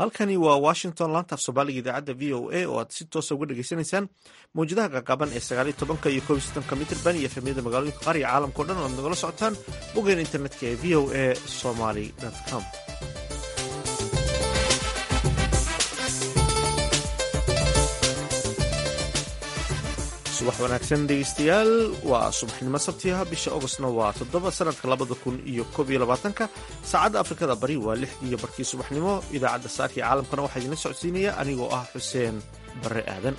halkani waa washington laanta af soomaaliga idaacadda v o a oo aad si toosa uga dhegaysanaysaan mawjadaha qaqaban ee sagaaliyo tobanka iyo koob iyo soddonka mitrban iyo efemyada magaalooyinka qaar iyo caalamkao dhan oo aad nagala socotaan boggeena internetka ee v o a somaly com subax wanaagsan dhegeystayaal waa subaxnimo sabtiha bisha augostna waa toddoba sanadka labada kun iyo koob iyo labaatanka saacadda afrikada bari waa lixdii iyo barkii subaxnimo idaacadda saaka iyo caalamkana waxaa idinla socodsiinaya anigoo ah xuseen barre aadan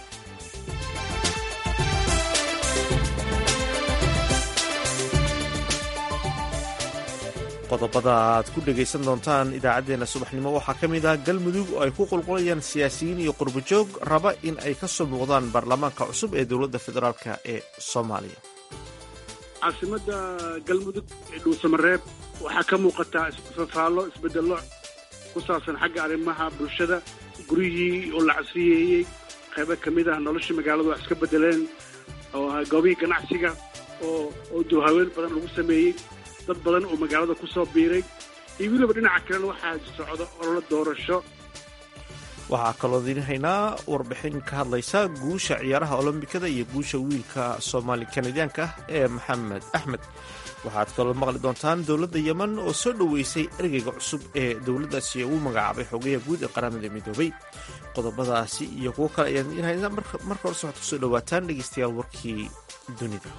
qodobada aad ku dhegaysan doontaan idaacaddeenna subaxnimo waxaa ka mid ah galmudug oo ay ku qulqulayaan siyaasiyiin iyo qurbojoog raba in ay ka soo muuqdaan baarlamaanka cusub ee dowladda federaalk ee soomaaliya caasimada galmudug ee dhuusamareeb waxaa ka muuqataa fafaallo isbedello ku saabsan xagga arrimaha bulshada guryihii oo la casriyeeyey qaybo ka mid ah noloshii magaaladu wax iska bedeleen oo goobihii ganacsiga oo oo duhaween badan lagu sameeyey dad badan oo magaalada ku soo biiray iyo weliba dhinaca kalena waxaa socda ololo doorasho waxaa kaloo idiin haynaa warbixin ka hadlaysa guusha ciyaaraha olombikada iyo guusha wiilka soomaali kanadiyaanka ah ee maxamed axmed waxaad kaloo maqli doontaan dowladda yeman oo soo dhoweysay ergeyga cusub ee dowladdaasi ugu magacaabay xogayaha guud ee qaramada midoobay qodobadaasi iyo kuwo kale ayaan idiin haynaa marka horse waxaad kusoo dhowaataan dhegeystayaal warkii dunida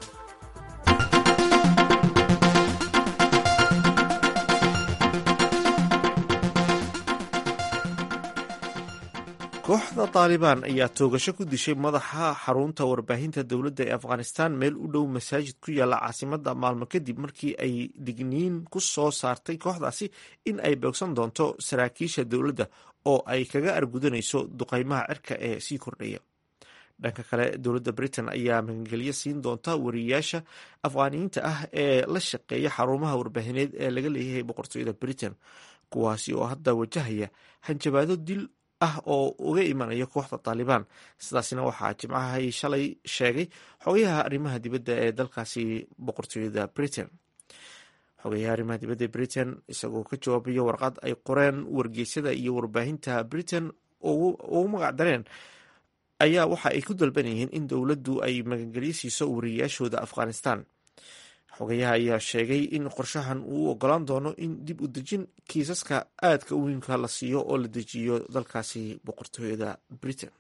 kooxda taalibaan ayaa toogasho ku dishay madaxa xarunta warbaahinta dowladda ee afghanistan meel u dhow masaajid ku yaalla caasimada maalmo kadib markii ay digniin ku soo saartay kooxdaasi in ay boogsan doonto saraakiisha dowladda oo ay kaga argudanayso duqaymaha cirka ee sii kordhaya dhanka kale dowladda britain ayaa magangelyo siin doonta wariyayaasha afghaaniyiinta ah ee la shaqeeya xarumaha warbaahineed ee laga leeyahay boqortooyada britain kuwaasi oo hadda wajahaya hanjabaado dil ah oo uga imanaya kooxda taalibaan sidaasina waxaa jimcahay shalay sheegay xogayaha arrimaha dibadda ee dalkaasi boqortooyada britain xogayaha arrimaha dibadda ee britain isagoo ka jawaabaya warqad ay qoreen wargeysyada iyo warbaahinta britain ugu magac dareen ayaa waxa ay ku dalbanayeen in dowladdu ay magangelyo siiso wariyayaashooda afghanistan xogayaha ayaa sheegay in qorshahan uu ogolaan doono in dib u dejin kiisaska aadka u weynka la siiyo oo la dejiyo dalkaasi boqortooyada britain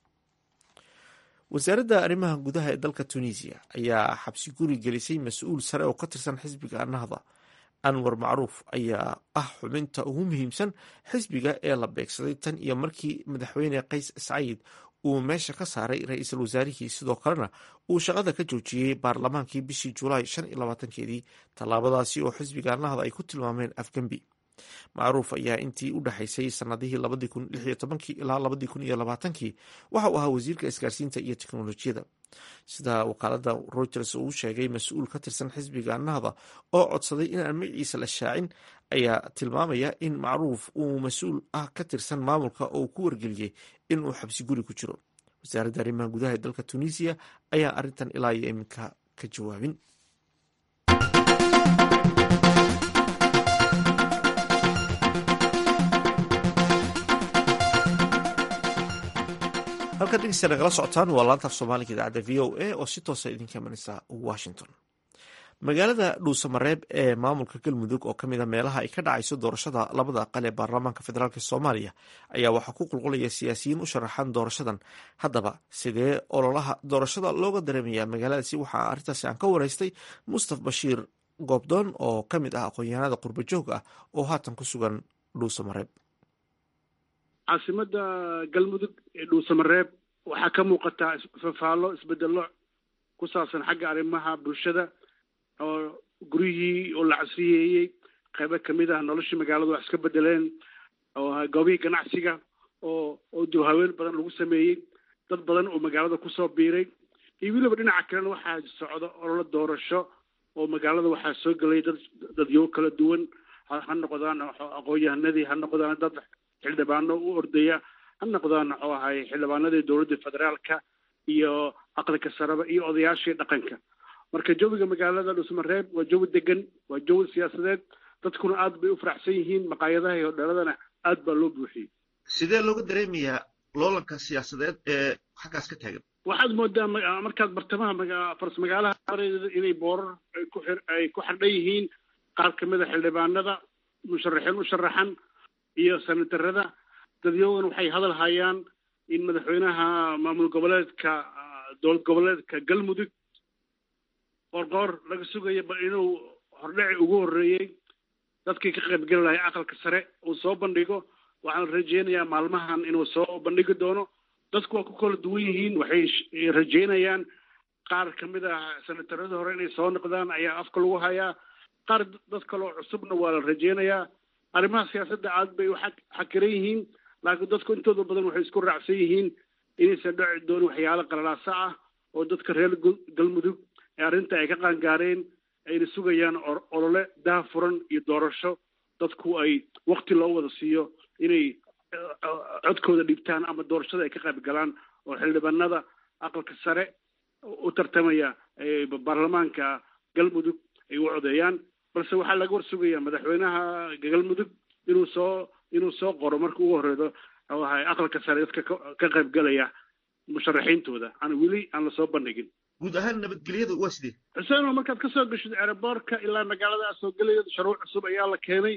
wasaaradda arrimaha gudaha ee dalka tunisiya ayaa xabsi guri gelisay mas-uul sare oo ka tirsan xisbiga nahda anwar macruuf ayaa ah xubinta ugu muhiimsan xisbiga ee la beegsaday tan iyo markii madaxweyne qays saciid uu meesha ka saaray ra-iisul wasaarihii sidoo kalena uu shaqada ka joojiyey baarlamaankii bishii julaay shan iyo labaatankeedii tallaabadaasi oo xisbiga nahda ay ku tilmaameen afgembi macruuf ayaa intii u dhexaysay sanadihii labadii kun lix iyo tobankii ilaa labadii kun iyo labaatankii waxa uu ahaa wasiirka isgaarsiinta iyo teknolojiyada sida wakaalada reuters uu sheegay mas-uul ka tirsan xisbiga nahda oo codsaday inaan magaciisa la shaacin ayaa tilmaamaya in macruuf uu mas-uul ah ka tirsan maamulka oo ku wargeliyey inuu xabsi guri ku jiro wasaaradda arrimaha gudaha ee dalka tunisiya ayaa arrintan ilaa iyo iminka ka jawaabin halkan dhegeysta nagala socotaan waa laanta af soomaaliga idaacadda v o a oo si toosa idinka imanaysa washington magaalada dhuusamareeb ee maamulka galmudug oo kamid a meelaha ay ka dhacayso doorashada labada aqal ee baarlamaanka federaalk soomaaliya ayaa waxaa ku qulqulaya siyaasiyiin u sharaxan doorashadan haddaba sidee ololaha doorashada looga dareemaya magaaladaasi waxaa arrintaasi aan ka wareystay mustaf bashiir goobdoon oo ka mid ah aqoon-yahanada qurbajoog ah oo haatan ku sugan dhuusamareeb caasimada galmudug ee dhuusamareeb waxaa ka muuqataa fafaallo isbedello ku saabsan xagga arrimaha bulshada oo guryihii oo la casriyeeyey qaybo ka mid ah noloshii magaaladu wax iska bedeleen oo goobihii ganacsiga oo oo duhaween badan lagu sameeyey dad badan oo magaalada kusoo biiray iyo weliba dhinaca kalena waxaa socda ololo doorasho oo magaalada waxaa soo gelay dad dadyo kala duwan ha noqdaan aqoon-yahanadii ha noqdaan dad xildhibaano u ordaya ha noqdaan muxuu ahay xildhibaanadii dowladda federaalka iyo aqalka sareba iyo odayaashii dhaqanka marka jawiga magaalada dhusmareeb waa jawi degan waa jawi siyaasadeed dadkuna aad bay u faraxsan yihiin maqaayadaha iyo hodheeladana aad baa loo buuxiyey sidee looga dareemayaa loolanka siyaasadeed ee xaggaas ka taagan waxaad moodaa markaad bartamaha faras magaalaha inay boorar ay ku xardhan yihiin qaar kamid a xildhibaanada musharaxiin u sharaxan iyo senatarada dadyogan waxay hadal hayaan in madaxweynaha maamul goboleedka dowlad goboleedka galmudug qoorqoor laga sugayo bal inuu hordhaci ugu horreeyey dadkii ka qaybgeli lahay aqalka sare uu soo bandhigo waxaan rajeynayaa maalmahan inuu soo bandhigi doono dadku waa ku kala duwan yihiin waxay rajeynayaan qaar kamid ah senataradii hore inay soo noqdaan ayaa afka lagu hayaa qaar dad kaloo cusubna waa la rajeynayaa arrimaha siyaasadda aad bay u xakiran yihiin laakiin dadku intooda badan waxay isku raacsan yihiin inaysan dhaci doonin waxyaalo qalalaasa ah oo dadka reer galmudug ee arrinta ay ka qaangaareen ayna sugayaan olole daha furan iyo doorasho dadku ay wakti loo wada siiyo inay codkooda dhiibtaan ama doorashada ay ka qayb galaan oo xildhibaanada aqalka sare u tartamaya baarlamaanka galmudug ay u codeeyaan balse waxaa laga war sugayaa madaxweynaha galmudug inuu soo inuu soo qoro marka ugu horeydo aqalka sare dadka ka qayb galaya musharaxiintooda aan weli aan lasoo bandhigin guud ahaan nabadgelyada waa sidee xuseen oo markaad kasoo geshid ereborka ilaa magaalada aad soo gelaya shuruuc cusub ayaa la keenay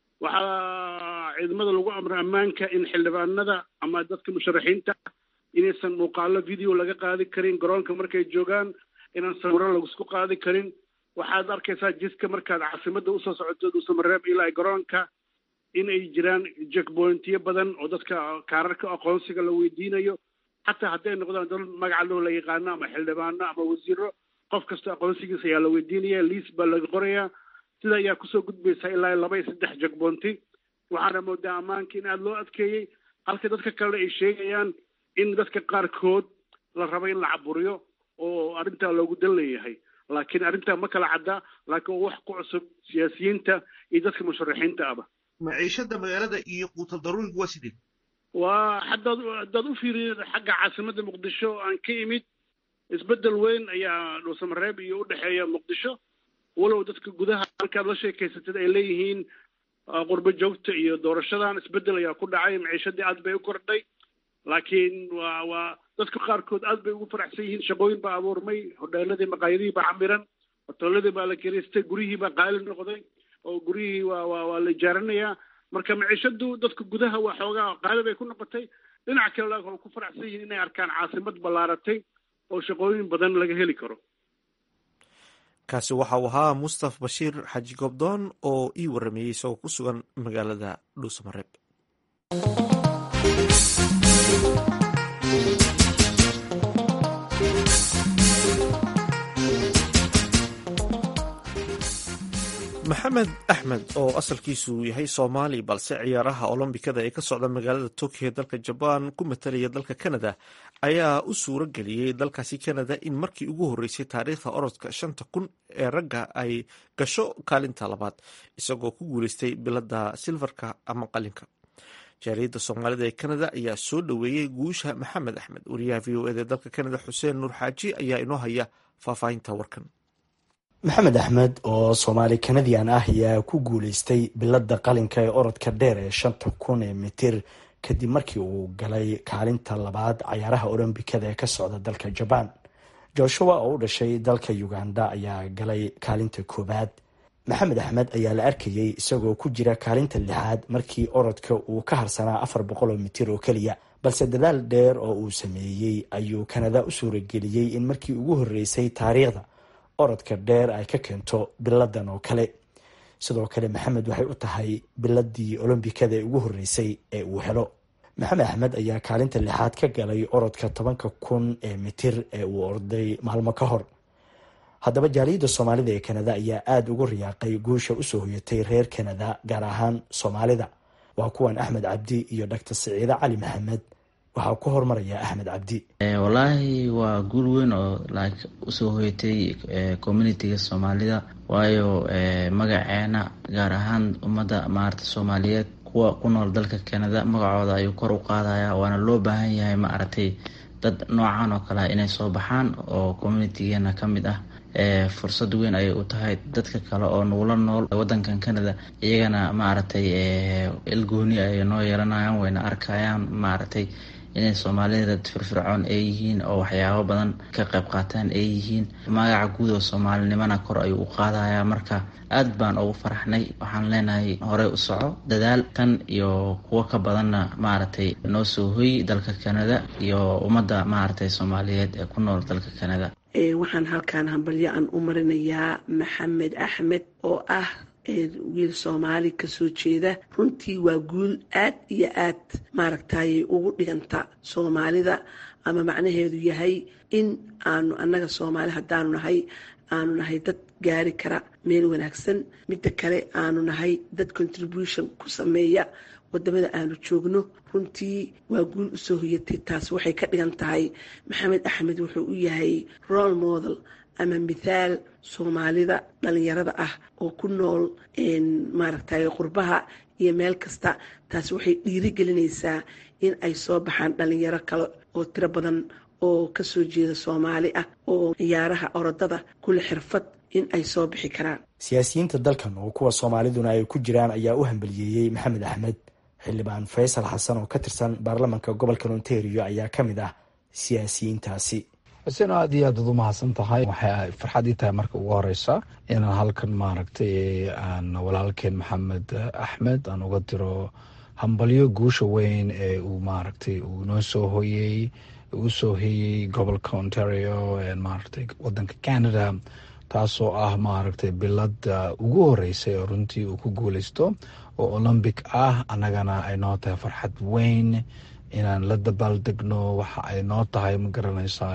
waxaa ciidamada lagu amray ammaanka in xildhibaanada ama dadka musharaxiinta inaysan muuqaalo video laga qaadi karin garoonka markay joogaan inaan sawiro lagisku qaadi karin waxaad arkaysaa jidka markaad caasimada usoo socoto duusamareeb ilaa garoonka in ay jiraan jackpointiyo badan oo dadka kaararka aqoonsiga la weydiinayo xataa hadday noqdaan dad magaca loo la yaqaano ama xildhibaano ama wasiiro qof kasta aqoonsigiisa ayaa la weydiinaya liis baa laga qorayaa sida ayaa kusoo gudbaysaa ilaa laba iyo saddex jackpointi waxaana moodaa ammaanka in aada loo adkeeyey halka dadka kalena ay sheegayaan in dadka qaarkood la rabo in la caburiyo oo arrintaa loogu dan leeyahay laakiin arrintaa ma kala cadda laakiin waa wax ku cusub siyaasiyiinta iyo dadka musharaxiinta aba maciishada magaalada iyo quutal daruuriga waa sidee waa haddaad haddaad u fiiriyo xagga caasimadda muqdisho aan ka imid isbeddel weyn ayaa dhuusamareeb iyo u dhexeeya muqdisho walow dadka gudaha markaad la sheekaysatid ay leeyihiin qurbo joogta iyo doorashadan isbeddel ayaa ku dhacay maciishadii aad bay u kordhay laakiin waa waa dadka qaarkood aad bay ugu faraxsan yihiin shaqooyin baa abuurmay hodheeladii maqaayadihii baa camiran hoteeladii baa la kiraystay gurihii baa qaali noqday oo guryihii waa waa waa la ijaaranayaa marka maciishadu dadka gudaha waa xoogaa qaali bay ku noqotay dhinaca kale laakiin waa ku faraxsan yihiin inay arkaan caasimad ballaaratay oo shaqooyin badan laga heli karo kaasi waxa uu ahaa mustaf bashiir xaji gobdoon oo ii warameeyey isagoo ku sugan magaalada dhuusamareeb maxamed axmed oo asalkiisu yahay soomaali balse ciyaaraha olombikada ee ka socda magaalada tokyo ee dalka jabaan ku matalaya dalka canada ayaa u suuro geliyey dalkaasi canada in markii ugu horreysay taariikhda orodka shanta kun ee ragga ay gasho kaalinta labaad isagoo ku guuleystay bilada silfarka ama qalinka jaariyadda soomaalida ee canada ayaa soo dhoweeyey guusha maxamed axmed wariyaha v o eda dalka canada xuseen nuur xaaji ayaa inoo haya faahfaahinta warkan maxamed axmed oo soomaali kanadian ah ayaa ku guuleystay bilada qalinka ee orodka dheer ee shanta kun ee mitir kadib markii uu galay kaalinta labaad cayaaraha olombikada ee ka socda dalka jabaan joshua oo u dhashay dalka uganda ayaa galay kaalinta koowaad maxamed axmed ayaa la arkayey isagoo ku jira kaalinta lixaad markii orodka uu ka harsanaa afar boqol oo mitir oo keliya balse dadaal dheer oo uu sameeyey ayuu kanada u suurageliyey in markii ugu horreysay taariikhda orodka dheer ay ka keento biladan oo kale sidoo kale maxamed waxay u tahay biladii olombikada ee ugu horreysay ee uu helo maxamed axmed ayaa kaalinta lixaad ka galay orodka tobanka kun ee mitir ee uu orday maalmo ka hor haddaba jaaliyadda soomaalida ee kanada ayaa aada ugu riyaaqay guusha usoo hoyatay reer kanada gaar ahaan soomaalida waa kuwan axmed cabdi iyo doctor siciide cali maxamed waxaa ku hormaraya axmed cabdi wallaahi waa guul weyn oo like usoo hoyatay communitiga soomaalida waayo magaceena gaar ahaan ummadda maarata soomaaliyeed kuwa ku nool dalka canada magacooda ayuu kor u qaadaya waana loo baahan yahay maaragtay dad noocan oo kalea inay soo baxaan oo communitigeena ka mid ah fursad weyn ayay u tahay dadka kale oo nugula nool wadankan canada iyagana maaragtay ilgooni ay noo yeelanayaan wayna arkayaan maaragtay inay soomaalida dad firfircoon ay yihiin oo waxyaabo badan ka qayb qaataan ay yihiin magaca guud oo soomaalinimana kor ayuu u qaadayaa marka aad baan ugu faraxnay waxaan leenahay horey u soco dadaal tan iyo kuwo ka badanna maaragtay noo soo hoy dalka canada iyo ummadda maaragtay soomaaliyeed ee ku nool dalka canada waxaan halkaan hambalyo aan u marinayaa maxamed axmed oo ah wiil soomaali kasoo jeeda runtii waa guul aad iyo aad maaragtay ugu dhiganta soomaalida ama macnaheedu yahay in aanu annaga soomaali haddaanu nahay aanu nahay dad gaari kara meel wanaagsan midda kale aanu nahay dad contribution ku sameeya wadamada aanu joogno runtii waa guul usoo hoyatay taas waxay ka dhigan tahay maxamed axmed wuxuu u yahay role model ama mithaal soomaalida dhalinyarada ah oo ku nool maaragtay qurbaha iyo meel kasta taas waxay dhiirigelinaysaa in ay soo baxaan dhalinyaro kale oo tiro badan oo kasoo jeeda soomaali ah oo ciyaaraha orodada kule xirfad in ay soo bixi karaan siyaasiyiinta dalkan oo kuwa soomaaliduna ay ku jiraan ayaa u hambaliyeeyey maxamed axmed xildhibaan faysal xasan oo ka tirsan baarlamanka gobolka ontario ayaa ka mid ah siyaasiyiintaasi xuseen aad iyo aad ad u mahadsan tahay waxay farxad ii tahay marka ugu horeysa inaan halkan maaragtay aan walaalkeen maxamed axmed aan uga diro hambalyo guusha weyn ee uu maaragtay uu noo soo hoyey uu soo hoyey gobolka ontario maaragtay wadanka canada taasoo ah maaragtay bilada ugu horeysay oo runtii uu ku guuleysto oo olombic ah annagana ay noo tahay farxad weyn inaan la dabaaldegno waxa ay noo tahay ma garanaysaa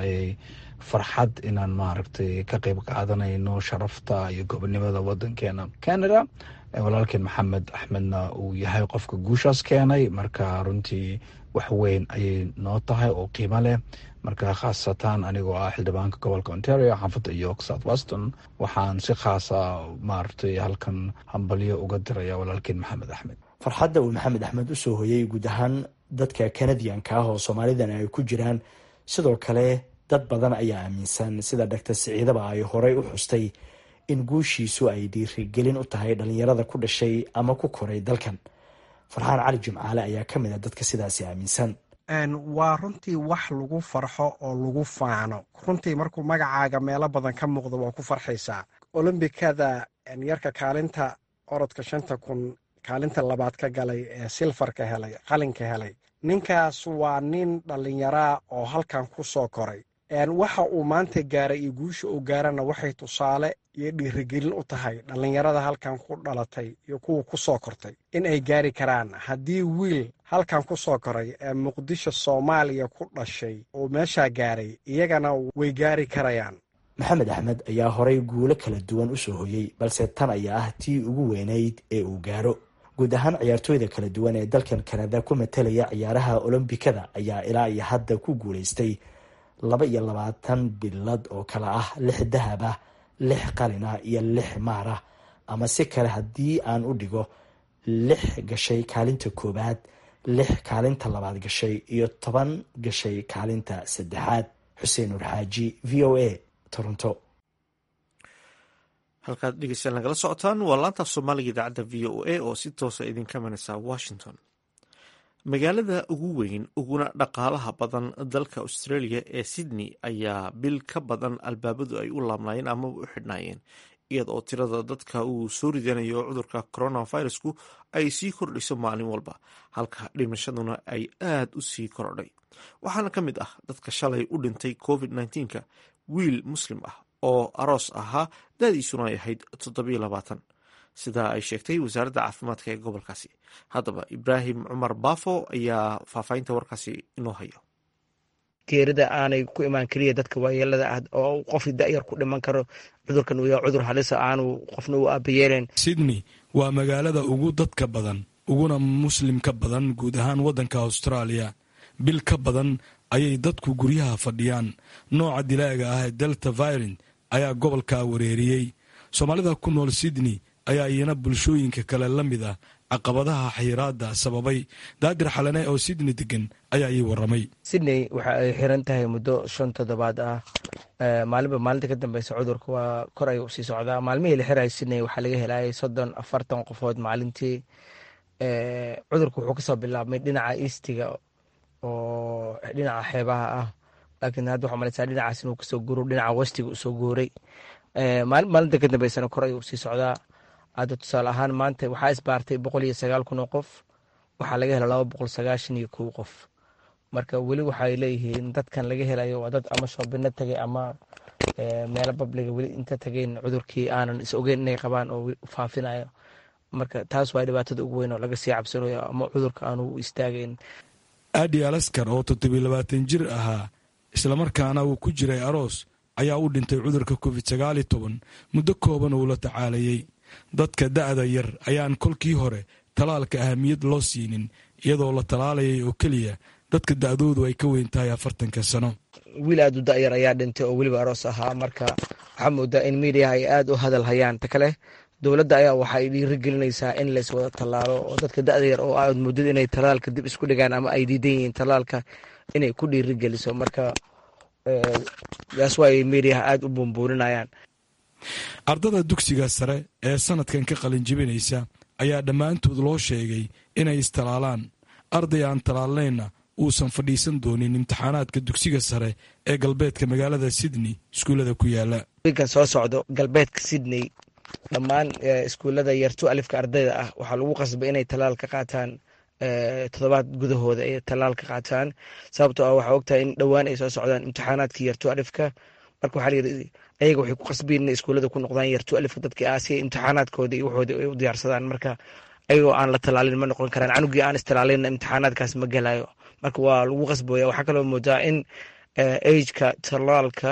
farxad inaan maaragtay ka qeyb qaadanayno sharafta iyo gobonimada wadankeena canada walaalkeen maxamed axmedna uu yahay qofka guushaas keenay marka runtii wax weyn ayay noo tahay oo qiimo leh marka khaasatan anigoo ah xildhibaanka gobolka ontario xaafadda york south weston waxaan si khaasa maaragtay halkan hambalyo uga diraya walaalkeen maxamed axmed farxadda uu maxamed axmed usoo hoyay guud ahaan dadka kanadiyanka ah oo soomaalidan ay ku jiraan sidoo kale dad badan ayaa aaminsan sida doctor siciidaba ay horey u xustay in guushiisu ay dhiirigelin u tahay dhalinyarada ku dhashay ama ku koray dalkan farxaan cali jimcaale ayaa ka mid a dadka sidaasi aaminsan waa runtii wax lagu farxo oo lagu faano runtii markuu magacaaga meelo badan ka muuqdo waa ku farxaysaa olombikada yarka kaalinta orodka shanta kun kaalinta labaad ka galay ee silfarka helay qalinka helay ninkaas waa nin dhallinyaraa oo halkan ku soo koray waxa uu maanta gaaray iyo guusha uu gaarana waxay tusaale iyo dhiirigelin u tahay dhallinyarada halkan ku dhalatay iyo kuwa ku soo kortay in ay gaari karaan haddii wiil halkan ku soo koray ee muqdisho soomaaliya ku dhashay oo meeshaa gaaray iyagana way gaari karayaan maxamed axmed ayaa horay guulo kala duwan usoo hoyey balse tan ayaa ah tii ugu weynayd ee uu gaaro guud ahaan ciyaartooyda kala duwan ee dalkan kanada ku matalaya ciyaaraha olombikada ayaa ilaa iyo hadda ku guulaystay laba iyo labaatan bilad oo kale ah lix dahab ah lix qalin ah iyo lix maar ah ama si kale haddii aan u dhigo lix gashay kaalinta koowaad lix kaalinta labaad gashay iyo toban gashay kaalinta saddexaad xuseen nur xaaji v o a toronto halkaad dhegeystayaal nagala socotaan waa laanta soomaaliga idaacadda v o a oo si toosa idinka imanaysa washington magaalada ugu weyn uguna dhaqaalaha badan dalka australia ee sydney ayaa bil ka badan albaabadu ay u laabnaayeen amaba u xidhnaayeen iyada oo tirada dadka uu soo ridanayo cudurka coronavirusku ay sii kordhayso maalin walba halka dhimashaduna ay aad u sii korodhay waxaana ka mid ah dadka shalay u dhintay covid nka wiil muslim ah oo aroos ahaa daadiisuna ay ahayd toddobiyo labaatan sidaa ay sheegtay wasaaradda caafimaadka ee gobolkaasi haddaba ibraahim cumar baafo ayaa faahfaahinta warkaasi inoo hayo geerida aanay ku imaan keliya dadka waayeelada ah oo qof da'yar ku dhiman karo cudurkan uu yahay cudur halisa aanu qofna u aabayeelen sydney waa magaalada ugu dadka badan uguna muslimka badan guud ahaan waddanka austraaliya bil ka badan ayay dadku guryaha fadhiyaan nooca dilaaga ah ee delta virent ayaa gobolka wareeriyey soomaalida ku nool sydney ayaa iyana bulshooyinka kale la mid ah caqabadaha xayiraada sababay daadir xalane oo sydney degan ayaa ii waramay sydney waxa ay xiran tahay muddo shan toddobaad ah maalinba maalinta ka dambeysa cudurka waa kor ayuu usii socdaa maalmihii la xirayo sydney waxaa laga helayay soddon afartan qofood maalintii cudurka wuxuu kasoo bilaabmay dhinaca eastiga oo dhinaca xeebaha ah laakiin hadda waxaa malaysaa dhinacaas inuu kasoo guuro dhinaca westiga usoo guuray maalin maalinta ka dambeysana kor ayuu usii socdaa hadda tusaale ahaan maanta waxaa isbaartay boqol iyo sagaal kun oo qof waxaa laga hela laba boqol sagaashan iyo kow qof marka weli waxay leeyihiin dadkan laga helayo waa dad ama shoobino tagay ama meelo babliga weli inta tagayn cudurkii aanan is ogeyn inay qabaan oo faafinayo marka taas waa dhibaatada ugu weyn oo laga sii cabsanayo ama cudurka aanu istaagayn aadi alaskar oo toddobiy labaatan jir ahaa islamarkaana uu ku jiray aroos ayaa u dhintay cudurka covid sagaal iyo toban muddo kooban uu la tacaalayay dadka da'da yar ayaan kolkii hore talaalka ahamiyad loo siinin iyadoo la talaalayay oo keliya dadka da'doodu ay ka weyn tahay afartanka sano wiil aad u da'yar ayaa dhintay oo weliba aroos ahaa marka waxaa moodaa in miidiyaha ay aad u hadal hayaan ta kale dowladda ayaa waxay dhiirigelinaysaa in lays wada tallaalo oo dadka da'da yar oo aad moodid inay talaalka dib isku dhigaan ama ay diidan yihiin talaalka inay ku dhiirigeliso marka taas waa ay miidiyaha aada u buunbuuninayaan ardada dugsiga sare ee sanadkan ka qalinjibinaysa ayaa dhammaantood loo sheegay inay istalaalaan arday aan talaalnayna uusan fadhiisan doonin imtixaanaadka dugsiga sare ee galbeedka magaalada sydney iskuullada ku yaala wiilkan soo socdo galbeedka sydney dhammaan iskuullada yartu alifka ardayda ah waxaa lagu qasbay inay talaal ka qaataan toddobaad gudahooda ay talaal ka qaataan sababtoo ah waxaa ogtahay in dhowaan ay soo socdaan imtixaanaadka yartu alifka marka waxaa layidhi ayaga waxay ku qasbiyin inay iskuullada ku noqdaan yartu alifka dadkii ah si ay imtixaanaadkooda iyo waxooda ay u diyaarsadaan marka ayagoo aan la talaalin ma noqon karaan canugii aan istalaalinna imtixaanaadkaas ma gelayo marka waa lagu qasbooya waxaa kaloo moodaa in ageka talaalka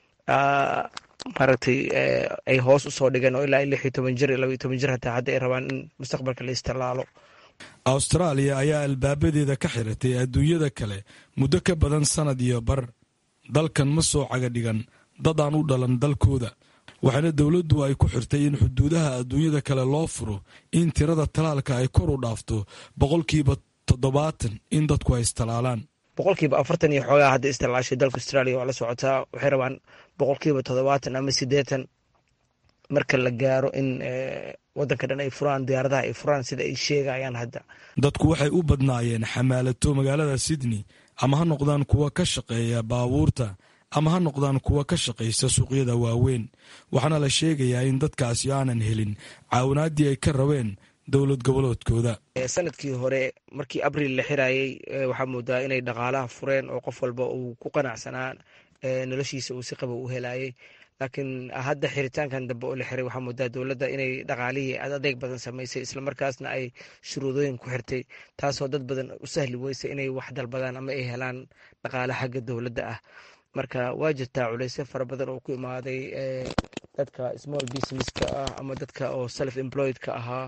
maaragtay ay hoos usoo dhigeen oo ilaa lix iyo toban jir iyo laba iyo toban jir hataa hadda ay rabaan in mustaqbalka la istalaalo austraaliya ayaa albaabadeeda ka xiratay adduunyada kale muddo ka badan sanad iyo bar dalkan ma soo caga dhigan dad aan u dhalan dalkooda waxaana dowladdu ay ku xirtay in xuduudaha adduunyada kale loo furo in tirada talaalka ay kor u dhaafto boqolkiiba toddobaatan in dadku ay istalaalaan boqolkiiba afartan iyo xoogaa hadda istalaashay dalka australia waa la socotaa waxay rabaan boqolkiiba toddobaatan ama siddeetan marka la gaaro in wadanka dhan ay furaan diyaaradaha ay furaan sida ay sheegayaan hadda dadku waxay u badnaayeen xamaalato magaalada sydney ama ha noqdaan kuwa ka shaqeeya baabuurta ama ha noqdaan kuwa ka shaqaysa suuqyada waaweyn waxaana la sheegayaa in dadkaasi aanan helin caawinaaddii ay ka rabeen dowlad goboleedkooda sanadkii hore markii abril la xirayey waxaa moodaa inay dhaqaalaha fureen oo qof walba uu ku qanacsanaa noloshiisa uu si qaba u helayay laakiin hadda xiritaankan dambe oo la xiray waxaa moodaa dowladda inay dhaqaalihii adeeg badan samaysay islamarkaasna ay shuruudooyin ku xirtay taasoo dad badan u sahli weysa inay wax dalbadaan ama ay helaan dhaqaale xagga dowladda ah marka waa jirtaa culeysyo fara badan oo ku imaaday dadka small businesska ah ama dadka oo self employedka ahaa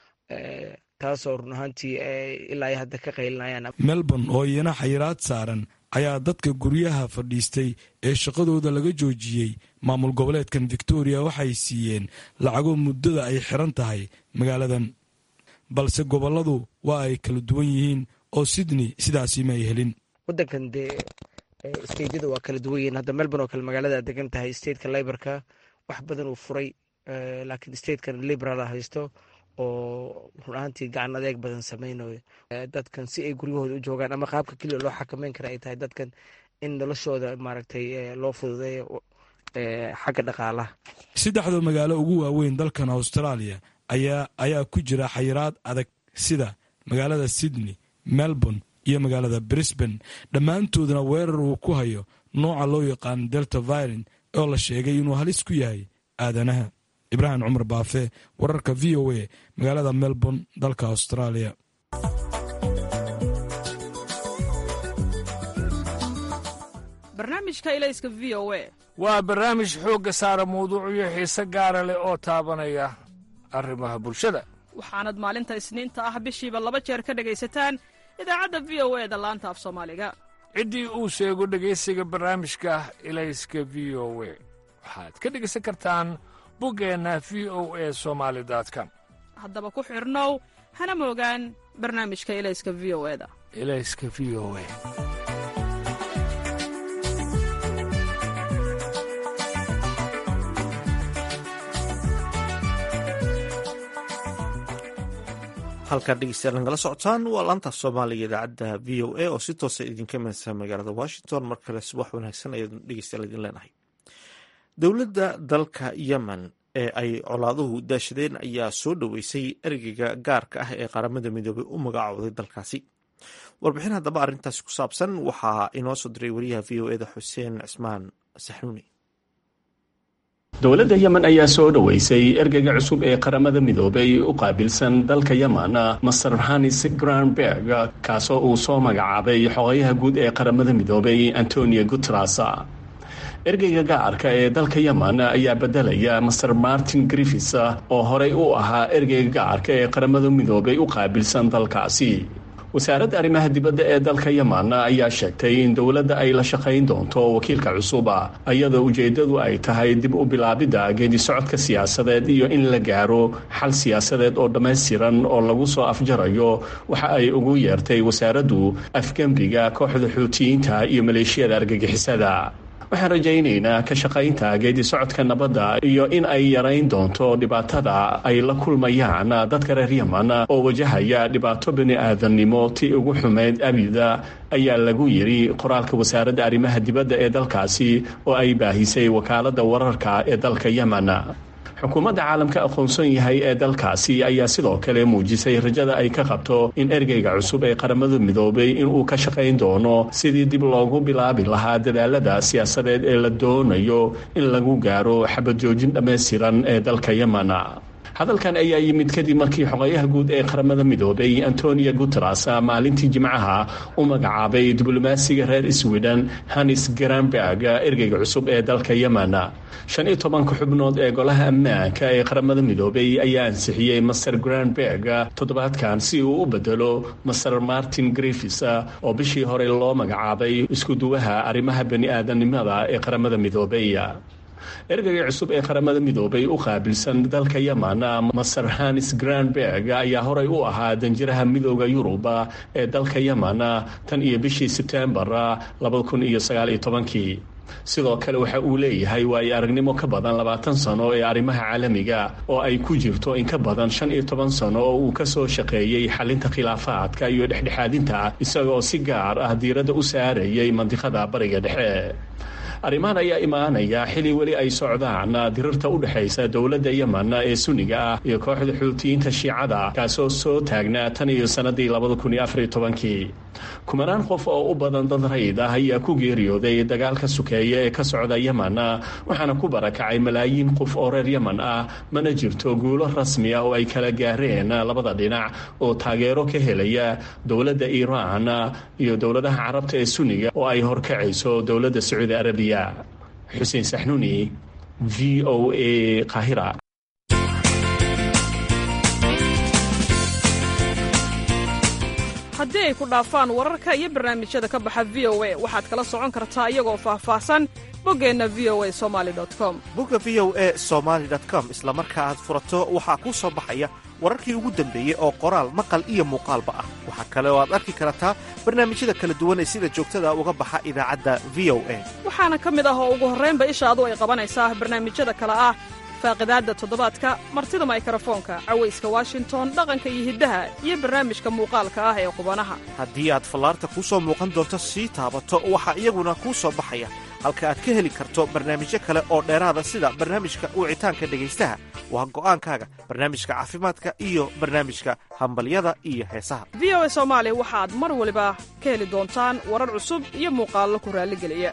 taasoo run ahaantii ilaa ay hadda ka qaylinayaan melbourne oo iyana xayiraad saaran ayaa dadka guryaha fadhiistay ee shaqadooda laga joojiyey maamul goboleedkan victoria waxay siiyeen lacago muddada ay xiran tahay magaaladan balse gobolladu waa ay kala duwan yihiin oo sydney sidaasi ma ay helin wadankan dee steydyada waa kala duwan yihiin hadda melbourne oo kale magaalada degan tahay stateka liborka wax badan uu furay laakiin statekan liberala haysto oo run ahaantii gacan adeeg badan sameynayo dadkan si ay guryahooda u joogaan ama qaabka keliya loo xakameyn kara ay tahay dadkan in noloshooda maaragtay loo fududeeyo xagga dhaqaalaha saddexda magaalo ugu waaweyn dalkan australia ayaa ayaa ku jira xayiraad adag sida magaalada sydney melbourne iyo magaalada brisbane dhammaantoodna weerar uu ku hayo nooca loo yaqaan delta viren oo la sheegay inuu halis ku yahay aadanaha ibraahim cumar baafe wararka v o a magaalada melbourne dalka australia barnaamijka ilayska v o a waa barnaamij xoogga saara mawduucyo xiise gaara leh oo taabanaya arrimaha bulshada waxaanad maalinta isniinta ah bishiiba laba jeer ka dhegaysataan idaacadda v o e da laanta af soomaaliga ciddii uu sheego dhegaysiga barnaamijka ilayska v o we waxaad ka dhegaysan kartaan buggeenna v o e somaali com haddaba ku xidhnow hana moogaan barnaamijka ilayska v o eda ilayska v o e halkaa dhegeystayaal nagala socotaan waa laanta soomaaliga idaacadda v o a oo si toosa idinka imanaysa magaalada washington mar kale subax wanaagsan ayaan dhegeystayaal idin leenahay dowladda dalka yemen ee ay colaaduhu daashadeen ayaa soo dhoweysay ergeyga gaarka ah ee qaramada midoobay u magacooday dalkaasi warbixin haddaba arrintaasi ku saabsan waxaa inoo soo diray wariyaha v o eda xuseen cismaan saxnuuni dowladda yemen ayaa soo dhoweysay ergeyga cusub ee qaramada midoobay u qaabilsan dalka yemen master hanis granberg kaasoo uu soo magacaabay xogayaha guud ee qaramada midoobay antonio guteres ergeyga gacarka ee dalka yemen ayaa bedelaya master martin griffis oo horey u ahaa ergeyga gacarka ee qaramada midoobay u qaabilsan dalkaasi wasaaradda arrimaha dibadda ee dalka yemen ayaa sheegtay in dowladda ay la shaqayn doonto wakiilka cusuba iyadoo ujeeddadu ay tahay dib u bilaabidda geedi socodka siyaasadeed iyo in la gaaro xal siyaasadeed oo dhammaystiran oo lagu soo afjarayo waxa ay ugu yeertay wasaaraddu afgembiga kooxda xuutiyiinta iyo maleeshiyada argagixisada waxaan rajaynaynaa ka shaqaynta geedi socodka nabadda iyo in ay yarayn doonto dhibaatada ay la kulmayaan dadka reer yemen oo wajahaya dhibaato bini-aadannimo tii ugu xumeyd abida ayaa lagu yidhi qoraalka wasaaradda arrimaha dibadda ee dalkaasi oo ay baahisay wakaaladda wararka ee dalka yemen xukuumadda caalamka aqoonsan yahay ee dalkaasi ayaa sidoo kale muujisay rajada ay ka qabto in ergeyga cusub ee qaramada midoobay inuu ka shaqayn doono sidii dib loogu bilaabi lahaa dadaalada siyaasadeed ee la doonayo in lagu gaaro xabad joojin dhammaystiran ee dalka yemen hadalkan ayaa yimid kadib markii xogayaha guud ee qaramada midoobay antonio guteres maalintii jimcaha u magacaabay diblomaasiga reer sweden hanis granberg ergeyga cusub ee dalka yemen shan iyo tobanka xubnood ee golaha ammaanka ee qaramada midoobay ayaa ansixiyey master granberg toddobaadkan si uu u bedelo master martin griffis oo bishii hore loo magacaabay iskuduwaha arrimaha bani-aadanimada ee qaramada midoobay ergeyga cusub ee qaramada midoobay u qaabilsan dalka yemen master hanis granberg ayaa horey u ahaa danjiraha midooda yurub ee dalka yemen tan iyo bishii sebtembar sidoo kale waxa uu leeyahay waayo aragnimo ka badan labaatan sano ee arrimaha caalamiga oo ay ku jirto in ka badan shan iyo toban sano oo uu ka soo shaqeeyey xalinta khilaafaadka iyo dhexdhexaadinta isagoo si gaar ah diiradda u saarayay mandiqada bariga dhexe arrimahan ayaa imaanaya xili weli ay socdaan dirirta u dhexaysa dowladda yemen ee sunniga ah iyo kooxda xuutiyiinta shiicada kaasoo soo taagnaa tan iyo sannadii labadakunoafartobankii kumanaan qof oo u badan dad rayd ah ayaa ku geeriyooday dagaalka sukeeya ee ka socda yemen waxaana ku barakacay malaayiin qof oo reer yemen ah mana jirto guulo rasmi ah oo ay kala gaareen labada dhinac oo taageero ka helaya dowladda iiraan iyo dowladaha carabta ee sunniga oo ay horkacayso dowladda sacuudi arabiya xuseen saxnuuni v o a qahira haddii ay ku dhaafaan wararka iyo barnaamijyada ka baxa v o a waxaad kala socon kartaa iyagoo faahfaahsan boggeenna v o a somali com bogga v o a somaali com isla marka aad furato waxaa kuu soo baxaya wararkii ugu dambeeyey oo qoraal maqal iyo muuqaalba ah waxaa kale oo aad arki kartaa barnaamijyada kala duwan ee sida joogtada uga baxa idaacadda v o a waxaana ka mid ah oo ugu horraynba ishaadu ay qabanaysaa barnaamijyada kale ah faaqidaadda toddobaadka martida maykarafoonka cawayska washington dhaqanka iyo hiddaha iyo barnaamijka muuqaalka ah ee qubanaha haddii aad fallaarta kuu soo muuqan doonto sii taabato waxaa iyaguna kuu soo baxaya halka aad ka heli karto barnaamijyo kale oo dheeraada sida barnaamijka wicitaanka dhegaystaha waa go'aankaaga barnaamijka caafimaadka iyo barnaamijka hambalyada iyo heesaha v o a soomaali waxaad mar waliba ka heli doontaan warar cusub iyo muuqaallo ku raalligeliya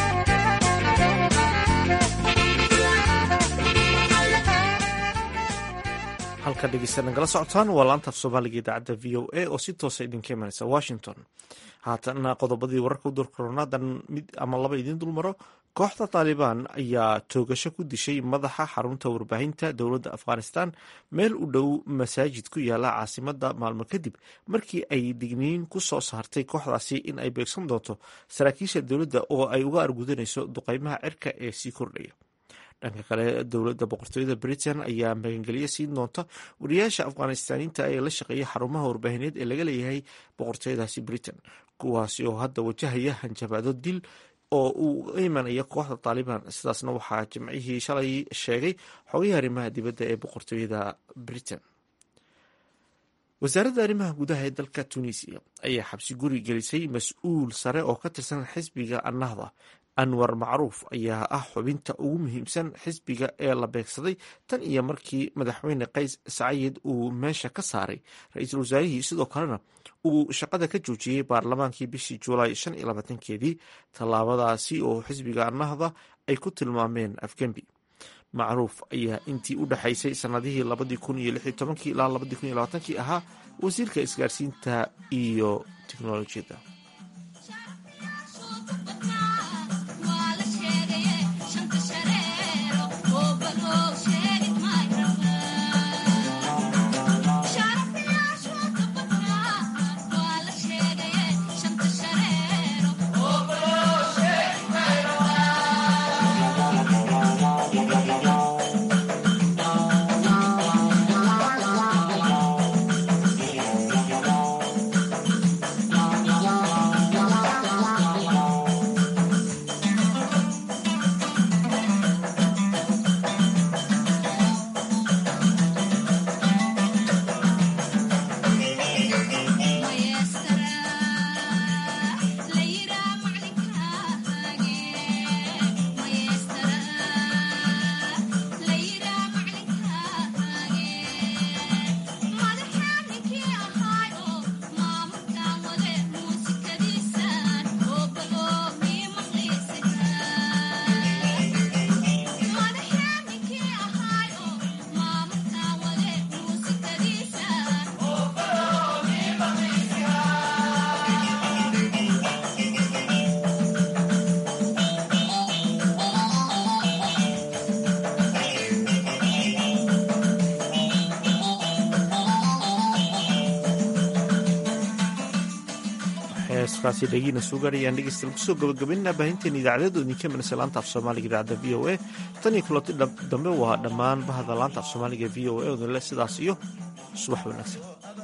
halka dhegeysta nagala socotaan waa laantaaf soomaaliga idaacadda v o a oo si toosa idinka imanaysa washington haatana qodobadii wararka u durkoroonadan mid ama laba idiin dulmaro kooxda taalibaan ayaa toogasho ku dishay madaxa xarunta warbaahinta dowladda afghanistan meel u dhow masaajid ku yaala caasimada maalmo kadib markii ay digniin ku soo saartay kooxdaasi in ay beegsan doonto saraakiisha dowladda oo ay uga argudanayso duqeymaha cirka ee sii kordhaya dhanka kale dowladda boqortooyada britain ayaa magangelyo siin doonta wariyaasha afghanistaaniinta ee la shaqeeya xarumaha warbaahineed ee laga leeyahay boqortooyadaasi britain kuwaasi oo hadda wajahaya hanjabaado dil oo uu imanaya kooxda taalibaan sidaasna waxaa jimcihii shalay sheegay xogihii arrimaha dibadda ee boqortooyada britain wasaaradda arrimaha gudaha ee dalka tunisiya ayaa xabsi guri gelisay mas-uul sare oo ka tirsan xisbiga annahda anwar macruuf ayaa ah xubinta ugu muhiimsan xisbiga ee la beegsaday tan iyo markii madaxweyne qays sacayid uu meesha ka saaray ra-iisul wasaarihii sidoo kalena uu shaqada ka joojiyey baarlamaankii bishii juulaay shan iyo labaatankeedii tallaabadaasi oo xisbiga annahda ay ku tilmaameen afgembi macruuf ayaa intii u dhexaysay sanadihii labadii kun iyo lix iyo tobankii ilaa labadii kun iyo labaatankii ahaa wasiirka isgaarsiinta iyo teknolojiyadda heeskaasi dhagiina soo gaarayaan dhegeystayaal kusoo gabagabaynaa baahinteena idaacadeed oo idinka manasa laanta af soomaaliga idaacadda v o a tan iyo kulanti dambe waa dhammaan bahda laanta af soomaaliga v o a odinle sidaas iyo subax wanaagsan